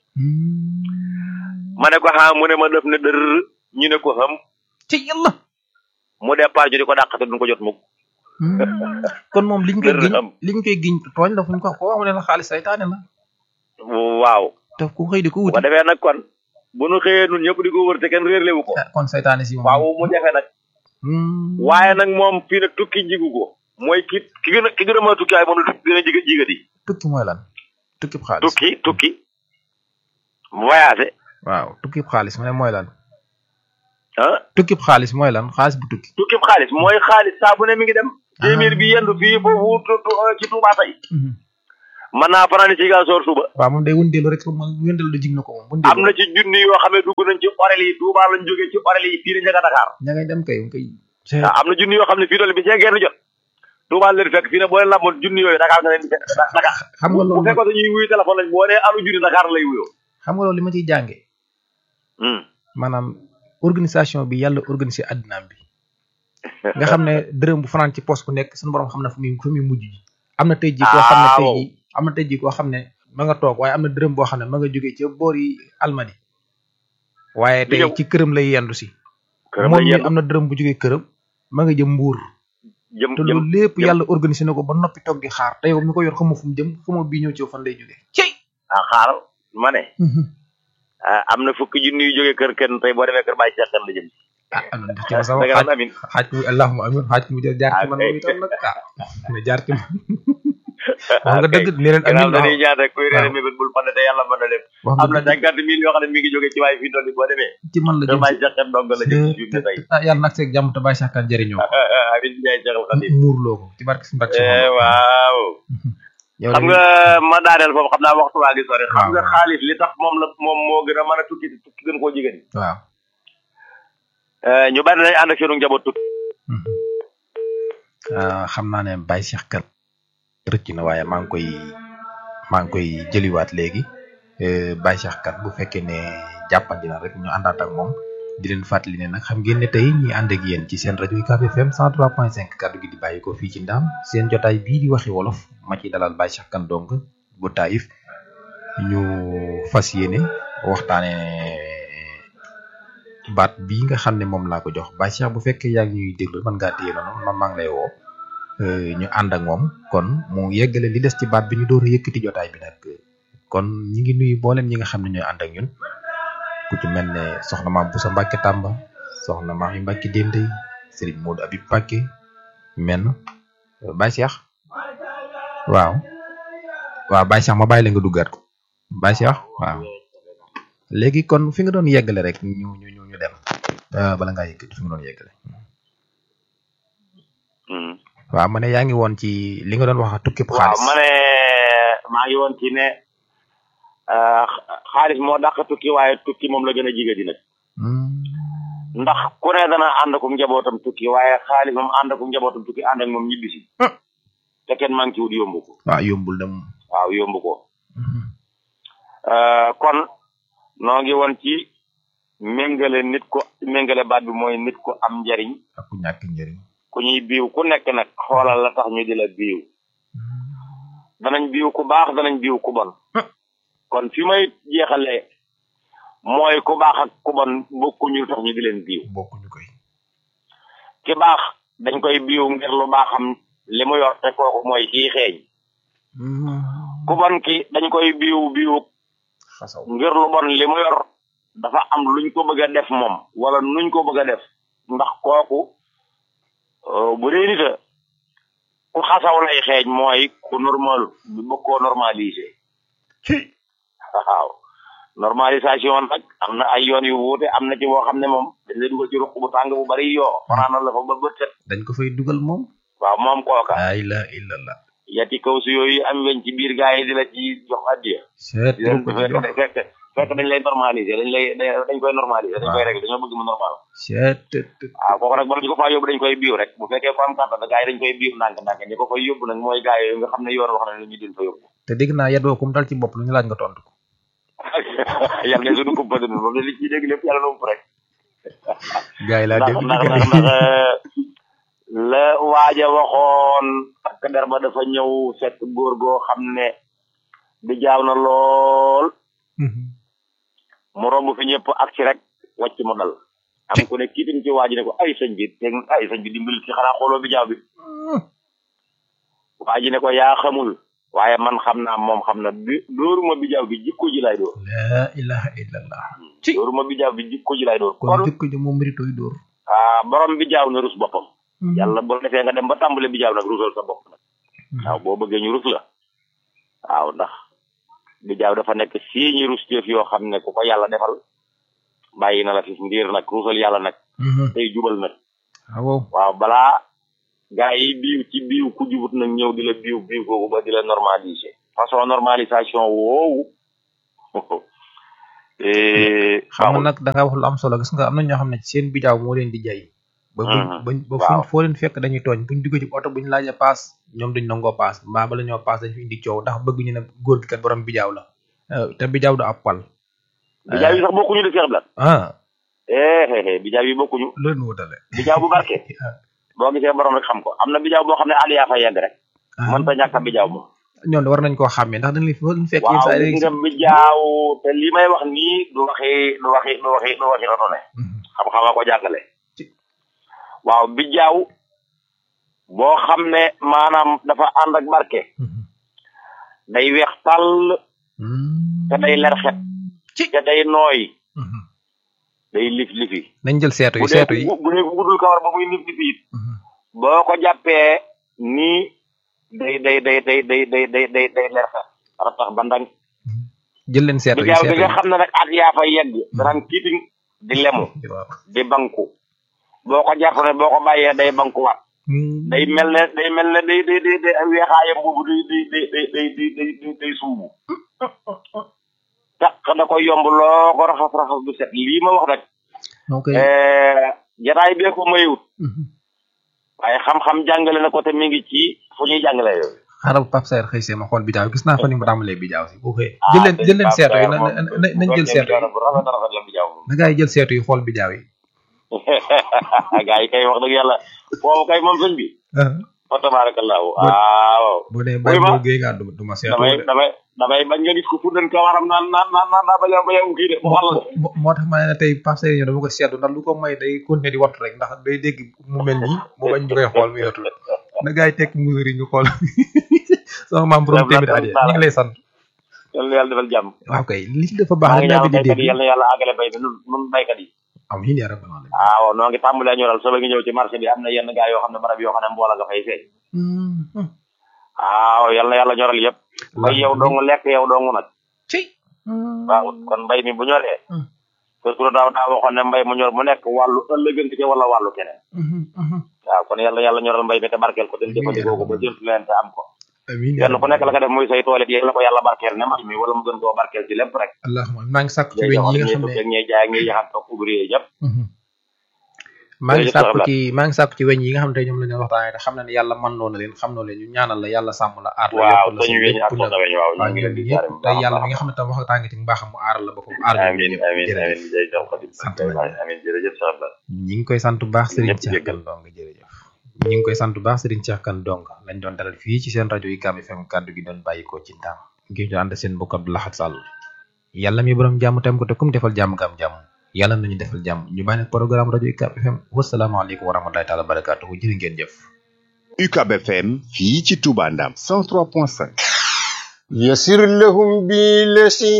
ma ne ko xaa mu ne ma def ne dër ñu ne ko xam ci yàlla mu départ ñu di ko dàq te duñ ko jot mukk kon moom liñ koy Dër giñ am. liñ koy giñ tooñ la fuñ ko koo xam ne la xaalis saytaane la waaw te ku xëy di ko bu wuti ko defee nag kon bu nu xëyee nun ñëpp di ko wër te kenn réerlewu ko ah, kon saytaane si moom waaw mu jafe nag Hmm. waaye nag moom fii nag tukki jigu ko mooy ki ki gën a ki gën a mën a tukki waaye moom la tukki gën a jiga jigadi tukki mooy lan tukki xaalis tukki tukki voyagé waaw tukki xaalis mu ne mooy lan ah tukki xaalis mooy lan xaalis bu tukki tukki xaalis mooy xaalis saa bu ne mi ngi dem téeméer bi yendu fii foofu tu- tu- ci Tuubaa tey mën naa fanaan ci Ziguinchor suba waaw moom day wëndeelu rek moom wëndeelu da jig na ko moom am wëndeelu na ci junni yoo xam ne dugg nañ ci orel yi Touba lañ jógee ci orel yi fii la njëkk a Dakar ña ngay dem kay kay waaw am na junni yoo xam ne fii doole bi see genn jot Touba leen fekk fii ne boo leen lamboon junni yooyu Dakar nga leen di fekk Dakar xam nga bu loolu fekkoon dañuy wuyu téléphone lañ boo nee alu junni Dakar lay wuyoo xam nga loolu li ma ciy jànge Hmm. maanaam organisation bi yàlla organisé addinaam bi nga xam ne dërëm bu fanaan ci poste bu nekk suñu borom xam na fu muy fu muy mujj ji am na tey ji koo xam ne Ah, tey waaw. ji am na tey ji koo xam ne ma nga toog waaye am na dërëm boo xam ne ma nga jógee ca boor yi almadi waaye Di tey ñëw. ci këram lay yendu si këram moom lay mi yendu. am na dërëm bu jógee këram ma nga jëm mbuur jëm te jëm loolu lépp jëm. yàlla organisé na ko ba noppi toog di xaar te yow mi ko yor xamoo fu mu jëm xamoo bii ñëw ci yow fan lay jógee cey ah xaaral ma ne ah, am na fukki junni yu jógee kër kenn tey boo demee kër bàyyi seex la jëm ah am na ci ma sama da nga xaaj naan amin xaaj mu allahuma amin xaaj mu jaar jaar ci Ah, man kay. moom itam nag ah na jaar ci man wax nga dëgg ne leen gannaaw amin dañuy ñaan rek kuy réere waaw. mébét bul fàtte te yàlla mën na lépp wax am na nga dëgg cinquante mille yoo xam ne mi ngi jógee ci waaye fii doon boo demee ci man la kër jëm bàyyi seex dong la jëm ci ne tey ah yàlla nag seeg jàmm te bàyyi sàkkaan jëriñoo ko amin Njaay Seexal Xadim muurloo ko ci barke si mbàkk Eh, waaw yow xam de- nga ma daaneel foofu xam naa waxtu waa ngi sori xam waaw, nga waaw. xaalis li tax moom la moom moo gën a mën a tukki tukki gën koo jigéen waaw ñu bari dañ ànd ak seenu njaboot tukki ah xam naa ne Baye Cheikh kat rëcc na waaye maa ngi koy maa ngi koy jëliwaat léegi eh, Baye Cheikh kat bu fekkee ne jàppandi na rek ñu àndaat ak moom di leen fàttali ne nag xam ngeen ne tey ñi ànd ak yéen ci seen rajo UCAB FM 103.5 kaddu gi di bàyyi ko fii ci Ndaam seen jotaay bii di waxi wolof ma ciy dalal Baye Cheikh Kane Ndong bu Taïf ñu fas yéene waxtaane baat bii nga xam ne moom laa ko jox Baye Cheikh bu fekkee yaa ngi ñuy déglu mën ngaa téye noonu man maa ngi lay woo euh, ñu ànd ak moom kon mu yeggale li des ci baat bi ñu door a yëkkati jotaay bi nag kon ñi ngi nuyu mboolem ñi nga xam ne ñooy ànd ak ñun ku ci mel ne soxna maam Boussa Mbacke Tamba soxna maam yi Mbacke Dende Serigne Modou Abib Mbacke men Baye Cheikh waaw waaw Baye Cheikh ma bàyyi la nga duggaat ko Baye Cheikh waaw léegi kon fi nga doon yeggale rek ñu ñu ñu ñu dem euh, bala ngaa yëkkati fi nga doon yeggale waaw ma ne yaa ngi woon ci li nga doon wax tukki waaw xaalis ma ne maa ngi woon ci ne ah, xaalis moo dàq tukki waaye tukki moom la gën a jigéen di nag Hmm. ndax ku ne dana ànd akum njabootam tukki waaye xaalis moom ànd akum njabootam tukki ànd ak moom ñibbisi Ah. te kenn manqué wut yomb ko waaw yombul dem waaw yomb ko Euh, kon noo ngi woon ci méngale nit ko méngale baat bi mooy nit ko am njariñ ak ku ñàkk njëriñ ku ñuy biiw ku nekk nag xoolal la tax ñu di la biiw danañ biiw ku baax danañ biiw ku bon kon fi may jeexalee mooy ku baax ak ku bon bokkuñu lu tax ñu di leen biiw bokkuñu koy ki baax dañ koy biiw ngir lu baaxam li mu yor te kooku mooy kii xeeñ ku bon ki dañ koy biiw biiw xasaw ngir lu bon li mu yor dafa am luñ ko bëgg a def moom wala nuñ ko bëgg a def ndax kooku euh, bu dee nita ku xasaw lay xeeñ mooy ku normal bi bëgg koo normaliser waaw normalisation nag am na ay yoon yu wuute am na ci boo xam ne moom dañ lay dugal ci ruq bu tàng bu bari yoo fanaanal la fa ba bët set dañ ko fay dugal moom waaw moom kooka la ilaha illallah yati kaw si yooyu am weñ ci biir gaa yi di la ci jox addiya seet di leen ko ci jox fekk fekk fekk dañ lay normaliser dañ lay dañ koy normaliser dañ koy régler dañoo bëgg mu normal seet waaw kooku nag bala ñu ko faa yóbbu dañ koy biiw rek bu fekkee ko am kàttan gaa yi dañ koy biiw ndànk ndànk ñi ko fay yóbbu nag mooy gaa yooyu nga xam ne yoon wax na ne ñu din fa yóbbu te dégg naa yadoo kum dal ci bopp lu ñu laaj nga tontu ko yàlla ne suñu kumpa dund moom li ciy dégg lépp yàlla na ump rek gars yi laa ndax dégg ndax ndax ndax la waaja waxoon takk der ba dafa ñëw fekk góor goo xam ne di jaaw na lool mu romb fi ñëpp ak ci rek wàcc mu dal am ku ne kii tam ci waaji ne ko ay sëñ bi te ay sëñ bi dimbali ci xanaa xooloo bi jaaw bi waaji ne ko yaa xamul waaye man xam naa moom xam na bi dóoruma bi jaaw bi jikko ji lay dóor la ilaha illallah ci dóoruma bi jaaw bi jikko ji lay dóor kon kon jëkk ji moom méritoy dóor ah borom bi jaaw na rus boppam yàlla boo defee nga dem ba tàmbale bi jaaw nag rusal sa bopp nag waaw boo bëggee ñu rus la waaw ndax bi jaaw dafa nekk sii ñi rus teef yoo xam ne ku ko yàlla defal bàyyi na la fi ndiir nag rusal yàlla nag tey jubal nag waaw waaw balaa gaa yi biiw ci biiw ku jubut nag ñëw di la biiw biiw googu ba di la normaliser façon normalisation woowu eh, xam nga baaxul. nag da nga wax lu am solo gis nga am na ñoo xam ne seen bijaaw moo leen di jay ba buñ Mhm. bañ ba Waaw. fuñ foo leen fekk dañuy tooñ buñ dugg ci oto buñ laajee paas ñoom duñ nangoo paas mbaa bala ñoo paas dañ fi indi coow ndax bëgg ñu ne góor gi kat borom bijaaw la Eh, te bijaaw du ab pal bijaaw yi sax bokkuñu de Cheikh Blat ah eh eh eh bijaaw yi bokkuñu loolu nu wutale bijaaw bu barke boo gisee borom rek xam ko am na bijaaw boo xam ne aliyaa fa yegg rek mën ta ñàkk a bijaaw moom ñoom de war nañ koo xàmmee ndax dañ leen fi dañ fekk yenn waaw saa yi gis nga bijaaw te li may wax nii du waxi du waxi du waxi du waxi rotone Mhm. xam-xama ko jàngale Ci- waaw bijaaw boo xam ne maanaam dafa ànd ak barke Mhm. day weex tàll Mhm. te day leer xet ci te day nooy Mhm. day lif lifi nañ jël seetu bu yi dee seetu yi bu bu dee bu guddul kawar ba muy lif lifi it Mhm. boo ko jàppee nii day day day day day day day day day leer xet ara tax ba ndang jël leen seetu yi bijaaw bi seetu nga yi xam ne nag at yaa fa yegg danaan kiiting di lemu waaw di banku boo ko jàpp ne boo ko bàyyee day bankuwaat Mhm. day mel ne day mel ne day day day day weexaayam boobu day day day day day day day day day suubu taq da koy yomb loo ko raxas raxas du set lii ma wax nag moo koy eh, jataay bee ko mayewut Mhm. waaye xam-xam jàngale na ko te mi ngi ci fu ñuy jàngale yooyu xaaral Pape Saer xëy see ma xool bijaaw gis naa fa ni mu tàmbalee bijaaw si boo xëyee ah jël leen jël leen Pape seetu yi Saer na moom na- na- nañ jël seetu yi bu rafet a rafet la bu jaaw moom na gaa yi jël seetu yi xool bijaaw yi gaa yi kay wax dëgg yàlla foofu kay moom sëñ bi fa tabarakallahu waaw boo dee Oui, bàyyi ma. boo géey ngaa du du ma seetu damay de damay damay bañ nga gis ko fuddan ka waram naan naan naan naan daa baña baña kii de bu xal la moo moo tax ma ne la tey Pape Saer ñëw dama ko seetlu ndax lu ko may day continuer di wattu rek ndax day dégg mu mel nii mu bañ ñu koy xool mu yotul na gaa yi tekk mesure yi ñu xool sama maam borom téeméer at yi ñu ngi lay sant yal na yàlla defal jàmm waaw kay li dafa baax maa rek ngi naa ñaan di baykat yi dégg yal na yàlla àggale bay bi nun nun baykat yi amiin yaa rabbal alamin waaw noo ngi tàmbalee ñoral soo ngi ñëw ci marché bi am na yenn gaa yoo xam ne barab yoo xam ne mboola nga fay feeñ Mhm. waaw yal na yàlla ñoral yëpp bay yow dong lekk yow dong nag ci waaw kon mbay mi bu ñoree Hmm. surtout daaw daa waxoon ne mbay mu ñor mu nekk wàllu ëllëgante ci wala wàllu keneen Mhm, mhm. waaw kon yàlla yàlla ñoral mbay mi te barkeel ko te Amiin. jëfandikoo ko ba jënt leen te am ko amiin yaa kenn ku nekk la nga def muy say tool it yàlla ko yàlla barkeel ne mbay mi wala mu gën koo barkeel ci lépp rek allahumma maa ngi sàkku ci ñuy weñ yi nga joxal xam ñuy ne tëgg ñuy jaay ak ñuy yaxam toog ouvrier yëpp Mhm. maa ngi Jërëjëf sàkku Abdoulaye. ci maa ngi sàkku ci weñ yi nga xam ne tey ñoom la ñu waxtaanee te xam na ne yàlla mën loo na leen xam noo leen ñu ñaanal la yàlla sàmm la aar la waaw yokkal la sañu weñ ak lépp soxna nag weñ waaw ñu waaw ngi ñun leen di jaare ñëpp bu tey baax a yàlla baax mi nga xam ne tam wax tàngi ci mbaaxam mu aaral la boppam aar la amiin ñëpp amiin jërëjëf amiin jërëjëf Xadim Sant nañ. amiin jërëjëf Cheikh Abdal ñi ngi koy sant bu baax Serigne Ñëpp Cheikh jéggal. Kane Ndong jërëjëf ñi ngi koy sant bu baax Serigne Cheikh Kane Ndong lañ doon dalal fii ci seen rajo UCAB FM kàddu gi doon bàyyikoo ci ndaam ngir ñu ànd seen mbokk Abdou Lahad Sall yàlla mi borom jàmm tam ko te kum defal jàmm nga am jàmm yàlla nañu defal jàmm ñu bàyyi nag programme rajo UCAB FM wasalaamaaleykum wa rahmatulahi taala wa barakaatuhu jërë ngeen jëf UCAB FM fii ci Touba Ndam 103.5 يسر لهم بالذي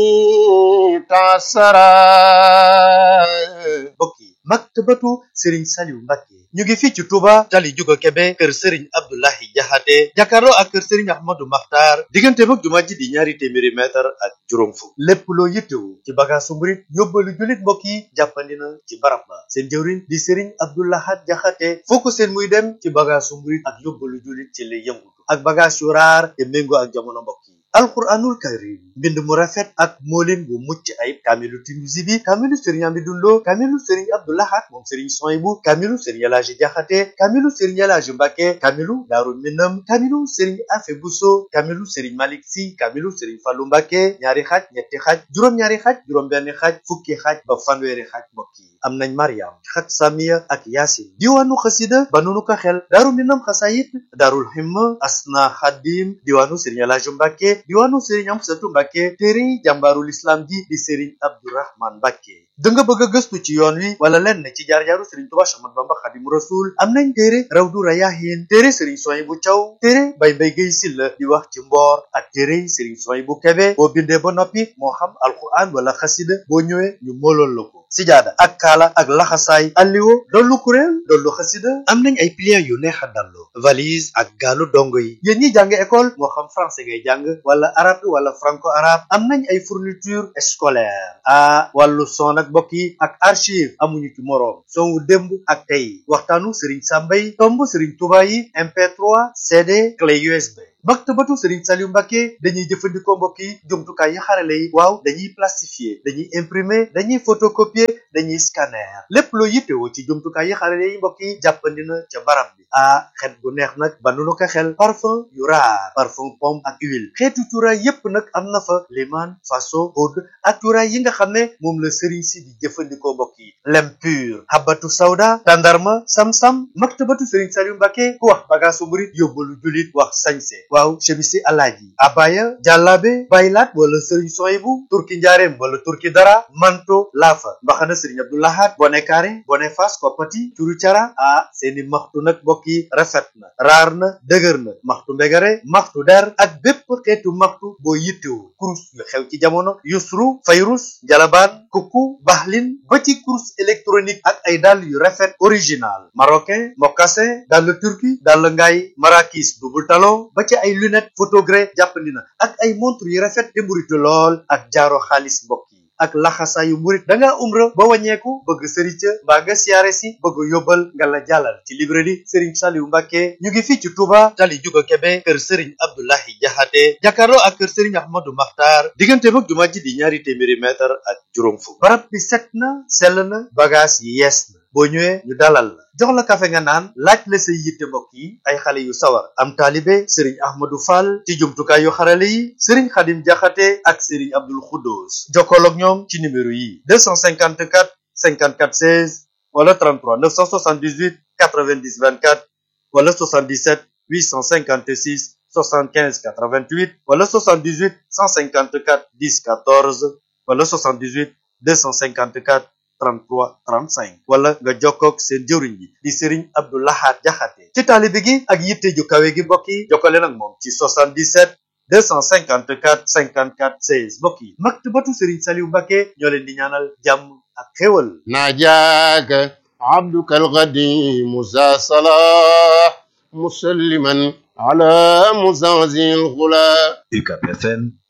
تعسرا mbokk yi maktabatu Serigne Saliou Mbacké ñu ngi fii ci Touba tali Juga Kebe kër Serigne Abdoulahi Jaxate jàkkaarloo ak kër Serigne Ahmadou Makhtar diggante mag jumaa ji di ñaari téeméeri mètre ak juróom fukk lépp loo yittewu ci bagaasu murit yóbbalu jullit mbokk yi jàppandi na ci barab ba seen jëwriñ di Serigne Abdoulahat Jaxate foo ko seen muy dem ci bagaasu murit ak yóbbalu jullit ci lay yëngutu ak bagaas yu raar te méngoo ak jamono mbokk yi alquranul karim mbind mu rafet ak moolin bu mucc ayib kaamilu Tinuusi bi kaamilu sëriñ Amidou Lo kaamilu sëriñ Abdou Lahad moom sëriñ Soyibu kaamilu sëriñ Elaaji Jaxate kaamilu sëriñ Elaaji Mbàkke kaamilu Daaru Minam kaamilu sëriñ Afe Buso kaamilu sëriñ Malik Si kaamilu sëriñ Fallu Mbàkke ñaari xaaj ñetti xaaj juróom-ñaari xaaj juróom-benn xaaj fukki xaaj ba fanweeri xaaj mbokk yi am nañ Mariam xat Samiya ak Yaasin diwaanu xasida ba nunu ko xel Daaru Minam xasayit Daarul Himma Asna Xadim diwaanu sëriñ Elaaji Mbàkke diwaanu Serigne Amsatu Mbàkke téere jàmbaarul islam ji di Serigne Abdourahman Mbàkke da nga bëgg a gëstu ci yoon wi wala lenn ci jaar-jaaru Serigne Touba Ahmadu Bamba Xadimu Rasul am nañ téere Rawdu Rayaahin téere Serigne Soyibu Caw téere Bay Mbay Gay Silla di wax ci mboor ak téere Serigne Soyibu Kebe boo bindee ba noppi moo xam alquran wala xasida boo ñëwee ñu moolool la ko sijaada ak kaala ak laxasaay alliwo dollu kuréel dollu xasida am nañ ay pliant yu neex a dallu valise ak gaalu dongo yi yéen ñi jàng école moo xam français ngay jàng wala arabe wala franco arabe am nañ ay fourniture scolaire ah wàllu son ak mbokk yi ak archive amuñu ci moroom son wu démb ak tey waxtaanu Serigne Samba yi tomb Serigne Touba yi MP3 CD clé USB maktabatu Serigne Saliou Mbacké dañuy jëfandikoo mbokk yi jumtukaay yi xarale yi waaw dañuy plastifier dañuy imprimer dañuy photocopier dañuy scanner lépp loo yittewoo ci jumtukaay yi xarale yi mbokk yi jàppandi na ca barab bi ah xet gu neex nag ba nu ko xel parfum yu raar parfum pomme ak huile xeetu cuuraay yépp nag am na fa liman faso oud ak cuuraay yi nga xam ne moom la Serigne si di jëfandikoo mbokk yi lem pur habatu sawda tandarma sam-sam maktabatu Serigne Saliou Mbacké ku wax bagaasu murit yóbbalu julit wax sañse waaw chemisi alaaji abaya jàllaabe baylaat wala Serigne soyibu turki njaareem wala turki dara manto laafa mbaxana Serigne Abdoulahat bone kaare bone fas koppati curu cara ah seeni maxtu nag mbokk yi rafet na raar na dëgër na maxtu mbegare maxtu der ak bépp xeetu maxtu boo yittewu kurus yu xew ci jamono yusru fayrus jalabaan kukku baxlin ba ci kurus électronique ak ay dàll yu rafet original marocain mocassin dàll turki dàll ngaay marakis double talon ba ci ay lunette photogré jàppandi na ak ay montre yu rafet te mburitu lool ak jaaro xaalis mbokk yi ak laxasaayu murit da ngaa umra ba wàññeeku bëgg sëriñ ca mbaa nga siyaare si bëgg yóbbal nga la jàllal ci librairie Serigne Saliou Mbacké ñu ngi fii ci Touba tali juga Kebe kër Serigne Abdoulahi Jaxate jàkkaarloo ak kër Serigne Ahmadou Makhtar diggante mag jumaa ji di ñaari téeméeri mètre ak juróom fukk barab bi set na sell na bagage yi yees na boo ñëwee ñu dalal la jox la kafe nga naan laaj la say yitte mbokk yi ay xale yu sawar am taalibe Serigne Ahmadou Fall ci jumtukaay yu xarale yi Serigne Khadim Jaxate ak Serigne Abdoul Khoudous jokkool ak ñoom ci numéro yi 254 54 16 wala 33 978 90 24 wala 77 856 75 88 wala 78 154 10 14 wala 78 254 33 35 wala nga jokkoog seen jëwriñ bi di Serigne Abdou Lahad Jaxate ci taalibe gi ak yitte ju kawe gi mbokk yi jokkale nag moom ci 77 254 54 16 mbokk yi maktabatu Serigne Saliou Mbacké ñoo leen di ñaanal jàmm ak xéwal ناجاك عبدك القديم ذا صلاح مسلما على مزازي الغلا UCAB FM